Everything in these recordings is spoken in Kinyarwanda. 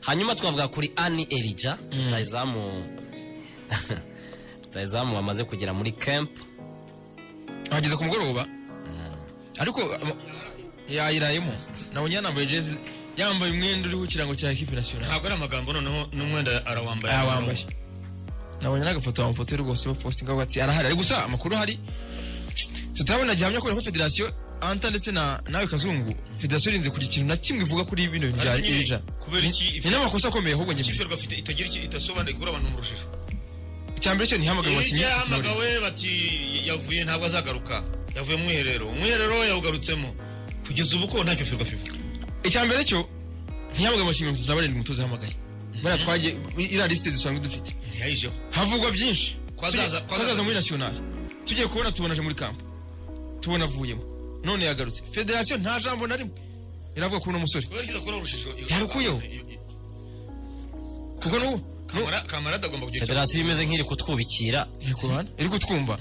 hanyuma twavuga kuri ani erija rutayizamu rutayizamu wamaze kugera muri kempu ahageze ku mugoroba ariko aba- yayirayemo nabonye yanambaye jezi yambaye umwenda uriho ikirango cya ekipi nasiyonari ntabwo ari amagambo noneho n'umwenda arawambaye yawambaye nabonye n'agafoto bamufotoye rwose bapositinga bati arahari ariko gusa amakuru ahari tutabona gihamya kubera ko federasiyo anta ndetse na nawe kazungu federasiyo irinze kugira ikintu na kimwe ivuga kuri bino bintu bya Ariko nyine, irija kubera iki ni n'amakosa akomeye ahubwo njye ikipe rwafite itagira icyo itasobanura ikura abantu mu rujijo icyambere cyo ntihamagaye abakinnyi hirya batatu na barindwi. yahamagawe bati yavuye ntabwo azagaruka yavuye mu mwiherero umwiherero yawugarutsemo kugeza ubu ko ntacyo firwa fifa icyambere cyo ntihamagaye abakinnyi mirongo itatu na barindwi umutoza yahamagaye bariya twagiye iriya lisite dusanzwe dufite ntiyayijeho havugwa byinshi Ko Tujye- azaza- ko ko azaza azaza- muri nasiyonari tugiye kubona tubona aje muri kampo tubona avuyemo none yagarutse federasiyo nta jambo na rimwe iravuga kuri uno musore kubera ko idakora urujijo Yarukuyeho. kuko n'ubu n'ubu- Kamara- kamara atagomba kugira icyo federasiyo imeze nk'iri kutwubikira iri ku ruhande iri kutwumva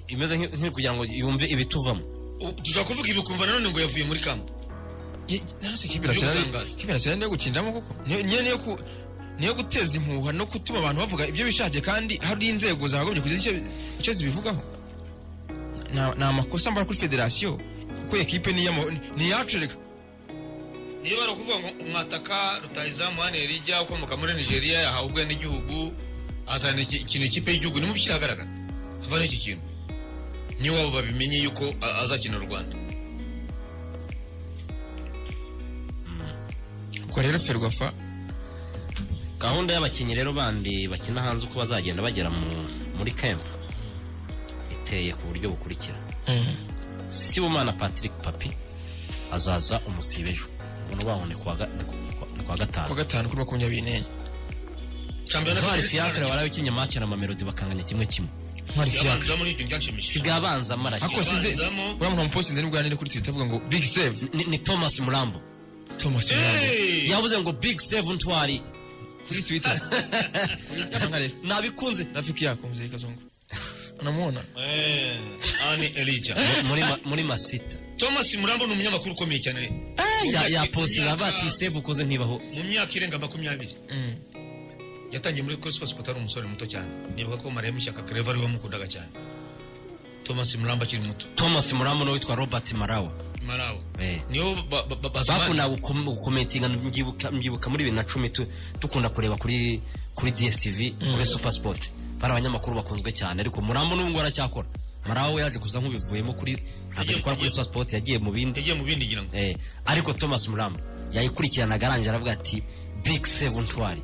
imeze nk'i- nk'iri kugira ngo yumve ibituvamo U- dushobora kuvuga ibi ukumva nanone ngo yavuye muri kampo Ye- narose ikipe nasiyonari gutangaza. ikipe nasiyonari niyo gukiniramo kuko niyo niyo- niyo ku- niyo guteza impuha no gutuma abantu bavuga ibyo bishakiye kandi hari inzego zakagombye kugira icyo- icyo zibivugaho Ni- ni amakosa mbara kuri federasiyo kuko ekipe ni iy'ama- ni iyacu reka niba ari ukuvuga ngo umwataka rutayizamu hano rijya ukomoka muri nigeria yahawe ubwene igihugu azana iki- ikintu ikipe y'igihugu nimubishyire ahagaragara havana iki kintu niwabo babimenye yuko a- azakina u rwanda ubwo rero ferwafa gahunda y'abakinnyi rero bandi bakina hanze uko bazagenda bagera mu- muri kempu iteye ku buryo bukurikira sibumana patrick papi azaza umusibe ejo ubu baho ni kuwa ga- ni ku- ni kuwa- ni kuwa ku wa gatanu gatanu kuri makumyabiri n'enye Shampiyona- ntwari fiacre warabikinnye make na mamelodi bakanganya kimwe kimwe ntwari fiyaga Yabanzamo n'icyo ntibyashimishije. sigaye abanza amaraki ako sinze Abanzamo. uriya muntu wamupostinze n'ubwanire kuri twitter avuga ngo big save ni, ni thomas murambo thomas Murambo. Hey! yavuze ngo big save ntwari kuri twitter nkankareba nabikunze rafiki yakunze kazungu namubona Eh, Anne Elijah. muri, ma- muri masita thomas murambo ni umunyamakuru ukomeye cyane Eh, ya- yapostinga avuga ati save ukoze ntibaho mu myaka irenga makumyabiri yatangiye muri kuri sipasipoti ari umusore muto cyane nibuka ko mariya mushyaka kereva ari we wamukundaga cyane thomas murambo akiri muto thomas murambo nawe witwa robert marawa marawe Eh. nibo ba- ba- ba- bakunda basobanura gukom- gukometinga mbyibuka mbyibuka muri bibiri na cumi tu- dukunda kureba kuri kuri dstv kuri super sport bari abanyamakuru bakunzwe cyane ariko murambo n'ubu ngubu aracyakora marawa we yaje kuza nk'ubivuyemo kuri ntabwo Yagiye- gukora kuri yagiye- super sport yagiye mu bindi yagiye mu bindi ngira ngo Eh, ariko thomas murambo yayikurikiranaga arangije aravuga ati big seven twari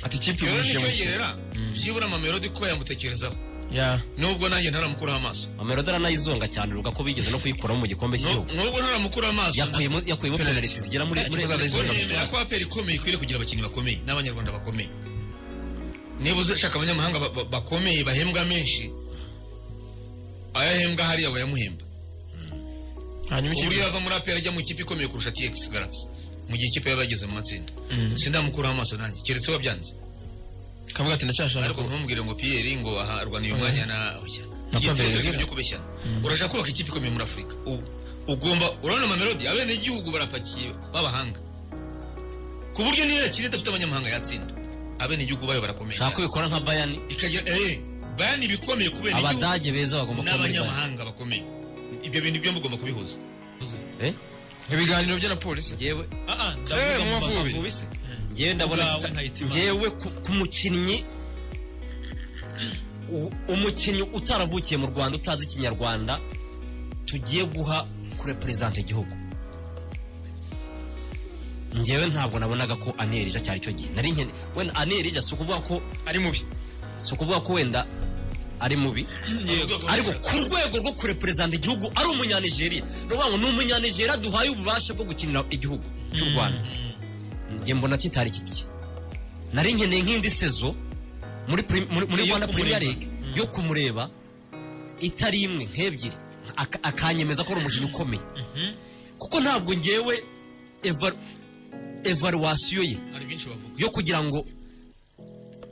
ati ikipe rero yumvishije mu kirere nicyogerera byibura amamelodi kuba yamutekerezaho ya nubwo nanjye ntaramukuraho amaso mamelodi aranayizonga cyane ruga ko bigeze no kuyikuramo mu gikombe Nu- cy'igihugu nubwo ntaramukuraho amaso yakuyemo yakuyemo penaliti zigera muri muri Ikibazo muri- aranayizonga. nemera ko aperi ikomeye ikwiriye kugira abakinnyi bakomeye n'abanyarwanda bakomeye niba uzashaka abanyamahanga ba- ba- bakomeye bahembwa menshi ayahembwa hariya bayamuhemba hanyuma ubu ikipe yava muri aperi ajya mu ikipe ikomeye kurusha tx galaxy mu gihe ikipe yaba yageze mu matsinda sindamukuraho amaso nanjye keretse wabyanze kavuga ati ndashaka ariko ntumubwire ngo piyeri ngo aha arwaniye umwanya na oya Na Iyo Pavel tezo Zira. ryo kubeshyana urashaka kubaka ikipe ikomeye muri afurika U- ugomba urabona amamelodi abene igihugu barapakiye b'abahanga ku buryo niyo yakiri idafite abanyamahanga yatsinda abene igihugu bayo barakomeye shaka ko bikora nka bayani ikagira eh bayani ibikomeye kubera igihugu abadage beza bagomba kuba muri bayani n'abanyamahanga bakomeye ibyo bintu byo mugomba kubihuza Eh? ibiganiro bya na polisi Njyewe- eh mu mavubi ngewe ndabona Bwawe kita- nkahita imana. ngewe ku ku mukinnyi u- umukinnyi utaravukiye mu rwanda utazi ikinyarwanda tugiye guha kure perezida igihugu ngewe ntabwo nabonaga ko anirija cyari cyo gihe nari nkene wenda anirija si ukuvuga ko ari mubi si ukuvuga ko wenda ari mubi ariko ku rwego rwo kureperezanta igihugu ari umunyanigeriya ni ukuvuga ngo ni umunyanigeriya duhaye ububasha bwo gukinira igihugu cy'u rwanda njye mbona kitari kiki nari nkeneye nk'indi sezo muri prim- muri- muri Yo rwanda kumureba. premier league yo kumureba itari imwe nk'ebyiri Ak- akanyemeza ko ari umukinnyi ukomeye kuko ntabwo ngewe eva- evaluwasiyo ye hari byinshi bavuga yo kugira ngo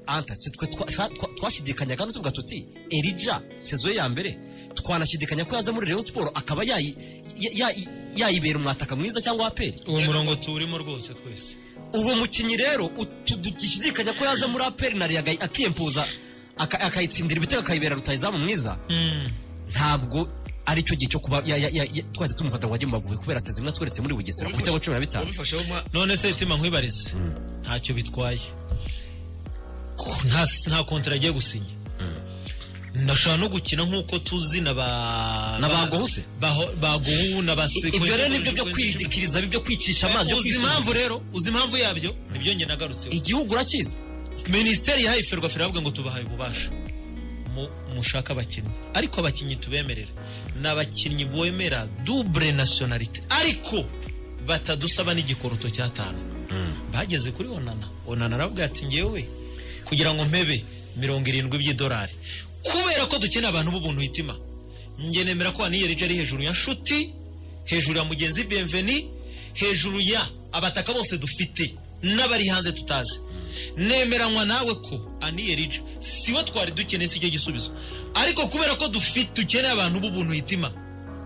anta si twe twa- twa- twa- twashidikanya kandi tuvuga tuti erija sezo ye ya mbere twanashidikanya ko yaza muri Rayon Sport akaba yayi- ya- ya- yayibera umwataka mwiza cyangwa aperi uwo murongo tuwurimo rwose twese uwo mukinnyi rero utu- dugishidikanya ko yaza muri aperi na riyaga akiyempuza aka- akayitsindira ibitego akayibera rutayizamu mwiza ntabwo ari cyo gihe cyo kuba ya- ya- ya- ya- twahita tumufata ngo ajye mu Mavubi kubera se zimwe tweretse muri bugesera ku bitego cumi na bitanu ubifasheho ma- none se tima nkwibarize ntacyo bitwaye Ko- nta nta kontara agiye gusinya ndashobora no gukina nk'uko tuzi na ba Na ba ba- Gohuse? baho- ba gohu na ba seko ibyo rero nibyo byo kwidikiriza byo kwicisha amazi byo uzi kwisunika. impamvu rero uzi impamvu yabyo nibyo njye nagarutseho igihugu urakizi minisiteri yahaye ferwafa iravuga ngo tubahaye ububasha Mu- mushake abakinnyi ariko abakinnyi tubemerera ni abakinnyi bemera dubure nasiyonalite ariko batadusaba n'igikoroto cy'atanu bageze kuri onana onana aravuga ati ngewe kugira ngo mpebe mirongo irindwi by'idolari kubera ko dukeneye abantu b'ubuntu hitima njye nemera ko waniyeri ari hejuru ya nshuti hejuru ya mugenzi benveni hejuru ya abataka bose dufite n'abari hanze tutazi nemeranywa nawe ko aniyerija siwe twari dukeneye si cyo gisubizo ariko kubera ko dufite dukeneye abantu b'ubuntu hitima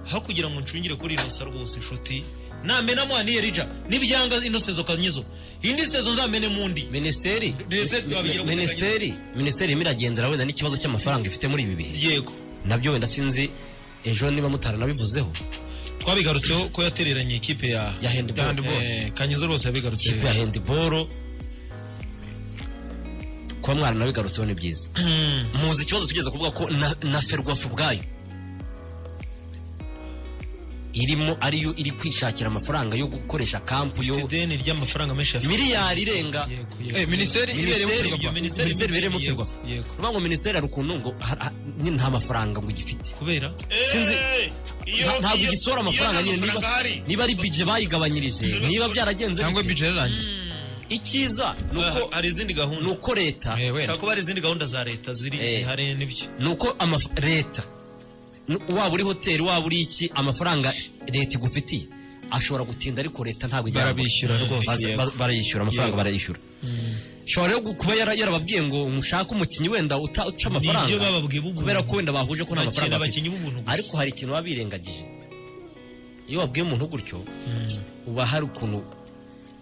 aho kugira ngo ncungire kuri inosa rwose nshuti namenamo aniyerija n'ibyanga ino sezo kanyizo indi sezo nzamene mu ndi minisiteri Mbese wabigira gute minisiteri minisiteri irimo iragendera wenda n'ikibazo cy'amafaranga ifite muri ibi bihe yego nabyo wenda sinzi ejo niba mutaranabivuzeho twabigarutseho ko yatereranye ikipe ya ya handball Eh, kanyizo rwose yabigarutse ikipe ya handball kuba mwaranabigarutseho ni byiza muzi ikibazo tugeze kuvuga ko na, na ferwafu ubwayo irimo ariyo iri kwishakira amafaranga yo gukoresha kampu yo ideni ry'amafaranga menshi ya miliyari irenga yego Eh, yego minisiteri ibereyemo minisiteri ferwafa Minisiteri- minisiteri ibereyemo ferwafa Yego. ni ukuvuga ngo minisiteri hari ukuntu ngo ha- ha- ni- nta mafaranga ngo igifite kubera sinzi Eh, iyo- nta- ntabwo iyo- igisora amafaranga iyo nyine nta niba mafaranga ahari. niba ari bije bayigabanyirije niba byaragenze cyangwa bite. bije yararangiye icyiza ni nuko uko hari izindi gahunda ni uko leta Eh, wenda. ushobora kuba hari izindi gahunda za leta ziri Eh. zihari n'ibyo ni uko amaf- leta n- waba uri hoteli waba uri iki amafaranga leta igufitiye ashobora gutinda ariko leta ntabwo ijya Barabishyura rwose, Baza- yego. ba- barayishyura amafaranga barayishyura shobora rero kuba yara- yarababwiye ngo mushake umukinnyi wenda uta- uca Nibyo amafaranga bababwiye b'ubuntu. kubera ko wenda bahuje ko nta Bakina mafaranga abakinnyi bafite b'ubuntu gusa. ariko hari ikintu baba birengagije iyo wabwiye umuntu gutyo uba hari ukuntu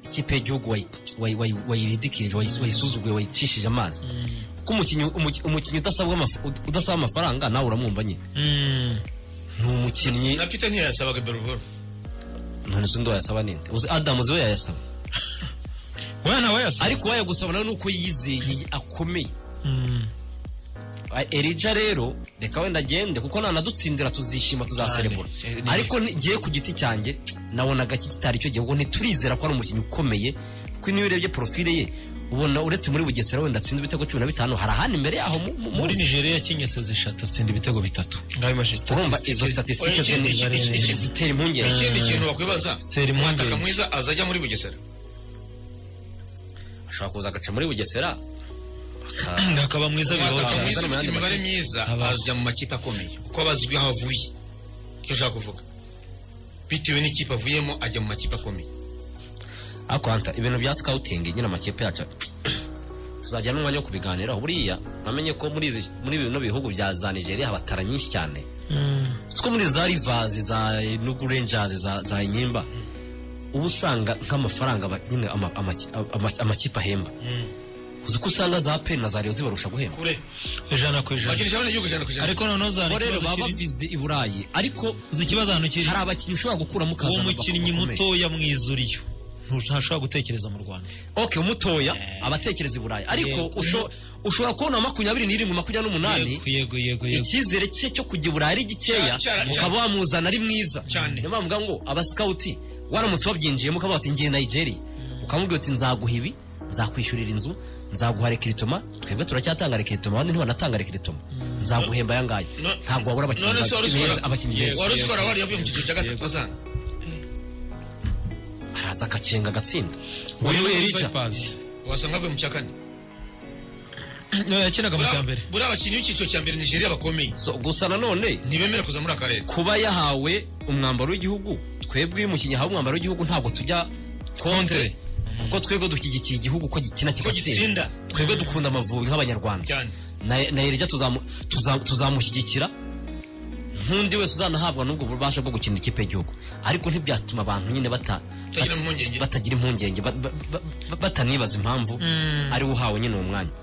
ikipe y'igihugu wayi- wayi- wayi- wayiridikirije wayi- wayisuzuguye wayicishije amazi kuko umukinnyi umuki- umukinnyi udasabwa amaf- ud- udasaba amafaranga nawe uramwumva nyine ni umukinnyi na peter ntiyayasabaga beruboro none se undi wayasaba ninde uzi adamu we yayasaba wowe nawe yasa ariko wayagusaba nawe ni uko yizeye akomeye A- erija rero reka wenda agende kuko nanadutsindira tuzishima tuzaserebura ariko ni- ngiye ku giti cyanjye nabonaga iki kitari cyo gihe ubwo ntiturizera ko ari umukinnyi ukomeye kuko niyo urebye porofile ye ubona uretse muri bugesera wenda atsinze ibitego cumi na bitanu hari ahandi imbere yaho mu- mu- muri muri nigeria yakinnye seze eshatu atsinda ibitego bitatu ngayo imashini urumva izo statisitike Ikindi- ikindi- ikindi- zitera impungenge ikindi kintu wakwibaza Stella Impungenge. umwataka mwiza azajya muri bugesera ashobora kuza agaca muri bugesera akaba mwiza umwataka mwiza azana bibaho mu ufite imibare yandi myiza Aba- azajya mu makipe akomeye kuko aba azwi aho avuye icyo ushaka kuvuga bitewe n'ikipe avuyemo ajya mu makipe akomeye ariko hanta ibintu bya sikawutingi nyine amakipe yacu tuzajya n'umwanya wo kubiganiraho buriya namenye ko muri izi- muri bino bihugu bya za nigeria abatara nyinshi cyane siko muri za rivazi za nugu renjazi za za nyimba uba usanga nk'amafaranga aba- nyine ama- amaki- ama- amakipe ahemba uzi ko usanga za peni na za reyo zibarusha guhemba kure ijana ku ijana bakinisha abana igihugu ijana ku ijana ariko noneho zana bo rero ikibazo baba kiri bavize i burayi ariko uzi ikibazo ahantu kiri hari abakinnyi ushobora gukuramo ukazana uwo abakobwa mukinnyi bakomeye. mutoya mwiza uriyo Ntu- ntashobora gutekereza mu rwanda ok umutoya abatekereza i burayi ariko Yego. usho- ushobora kubona makumyabiri n'irindwi makumyabiri n'umunani yego yego yego yego icyizere cye cyo kujya i burayi ari gikeya Cyane, cyane, ukaba wamuzana ari mwiza Cyane. niyo mpamvu mvuga ngo abasikawuti waramutse wabyinjiyemo ukavuga uti ngiye nigeria ukamubwira uti nzaguha ibi nzakwishyurira inzu nzaguha rekiritoma twebwe turacyatanga rekiritoma abandi ntibanatanga rekiritoma nzaguhemba aya ngaya No- ntabwo wabura abakinnyi none se ba- wari beza uzikora abakinnyi Yego, beza wari uzikora wari yavuye mu cyiciro cya gatatu azana araza agacenga agatsinda uyu erija Vipers. wasanga avuye mu cya kane No, yakinaga mu Buriya- cya mbere buriya abakinnyi b'icyiciro cya mbere nigeria bakomeye So, gusa nanone ntibemera kuza muri akarere kuba yahawe umwambaro w'igihugu twebwe iyo umukinnyi ahawe umwambaro w'igihugu ntabwo tujya kontre kuko twebwe dushyigikiye igihugu ko gikina kigatsinda gitsinda. twebwe dukunda amavubi nk'abanyarwanda Cyane. na na Yerija tuzamu- tuza- tuzamushyigikira nk'undi wese uzanahabwa n'ubwo bubasha bwo gukina ikipe y'igihugu ariko ntibyatuma abantu nyine bata- Batagira bata- impungenge. batagira impungenge ba- ba- ba- ba- batanibaza impamvu ariwe uhawe nyine uwo mwanya